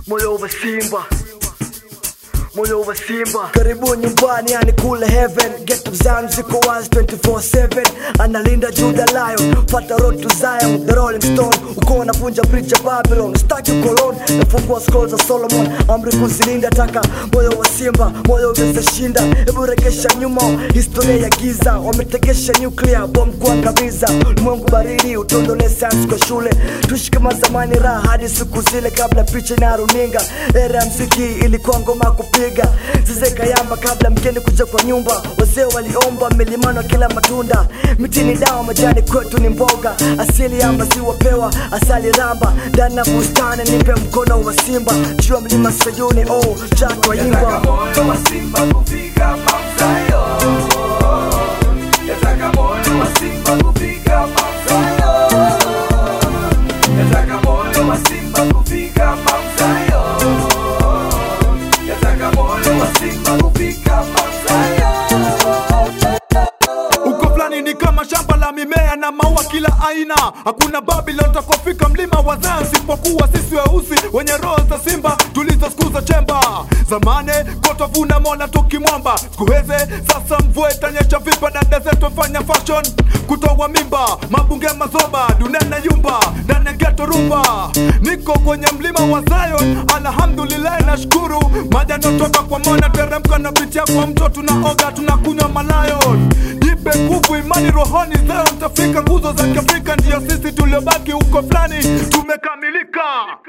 moyo wa simba moyo wa simba karibu nyumbani yani kule heaven get up Zion ziko wazi 24/7 analinda Juda Lion fata road to Zion the rolling stone uko unavunja bridge ya Babylon staki kolon nafungua scroll za Solomon amri kuzilinda taka moyo wa simba moyo uweze shinda hebu rekesha nyuma historia ya giza wametegesha nuclear bomb kuangamiza ulimwengu baridi utondole science kwa shule tuishi kama zamani raha hadi siku zile kabla picha na runinga era ya mziki ilikuwa ngoma kupiga zizeka yamba kabla mgeni kuja kwa nyumba wazee waliomba milimano kila matunda mitini dawa majani kwetu ni mboga asili ya maziwa pewa asali ramba ndani ya bustani nipe mkono wa simba juu ya mlima sayuni oh jatwa Yataka imba moyo wa simba kufika Mount Zion. Yataka moyo wa simba kufika Mount Zion. Yataka moyo wa simba kufika Mount Zion. Yataka moyo wa simba kufika Mount Zion. uko fulani ni kama shamba la mimea na maua kila aina hakuna babylon takofika mlima wa Zion sipokuwa sisi weusi wenye roho za simba tulizosukuza chemba zamane kotwavuna mona tukimwamba skuheze sasa mvua itanyesha vipa dada zetu fanya fashion kutoa mimba mabunge mazoba dunene yumba ndani ya geto rumba niko kwenye mlima wa Zion alhamdulillah nashukuru maji yanayotoka kwa mona teremka na pitia kwa mto tunaoga tunakunywa malayon Jipe nguvu imani rohoni zao mtafika nguzo za kiafrika ndiyo sisi tuliobaki huko fulani tumekamilika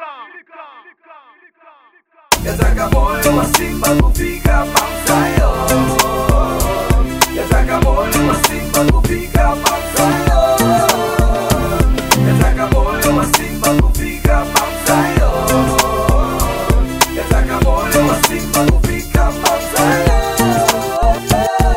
Yataka moyo wa simba kufika Mount Zion. Yataka moyo wa simba kufika Mount Zion. Yataka moyo wa simba kufika Mount Zion. Yataka moyo wa simba kufika Mount Zion.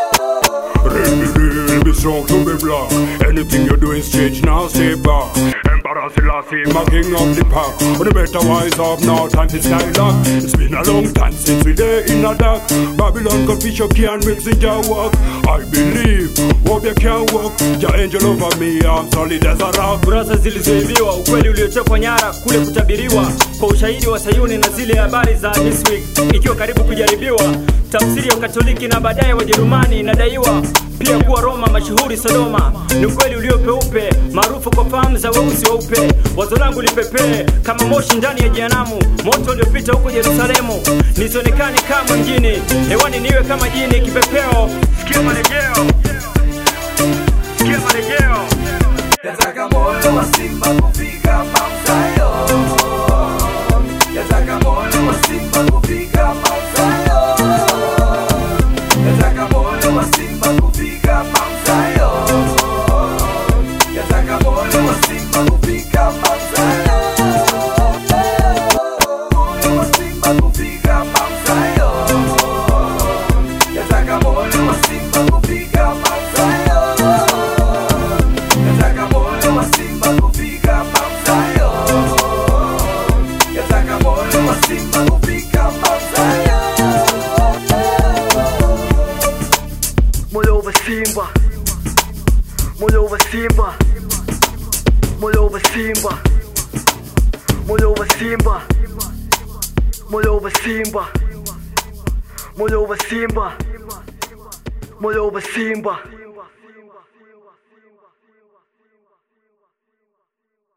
Real be strong to be black. Anything you do is change now, stay back. Emperor Selassie, my king of the pack. On the better wise up now, time to skylock. It's been a long time since we there in the dark. Babylon got fish you can't mix in your walk. I believe, hope you can walk. Your angel over me, I'm solid as a rock. kurasa zilizoibiwa, ukweli uliotekwa nyara, kule kutabiriwa kwa ushahidi wa Sayuni na zile habari za Newsweek ikiwa karibu kujaribiwa, tafsiri ya Ukatoliki na baadaye Wajerumani inadaiwa pia kuwa Roma mashuhuri Sodoma. Ni ukweli uliopeupe maarufu kwa fahamu za weusi weupe. Wazo langu lipepee kama moshi ndani ya jehanamu, moto uliopita huko Yerusalemu. Nisionekane kama mjini, hewani niwe kama jini kipepeo. Sikia marejeo, sikia marejeo. Yataka moyo wa simba kufika Mount Zion. Yataka moyo wa simba kufika Mount Zion. Yataka moyo wa simba kufika Mount Zion. Yataka moyo wa simba kufika Mount Zion. Moyo wa simba kufika Mount Zion. Yataka moyo wa simba kufika Mount Zion. Yataka moyo wa simba kufika Mount Zion. Yataka moyo wa simba kufika Mount Zion. moyo wa simba moyo wa simba moyo wa simba moyo wa simba moyo wa simba moyo wa simba moyo wa simba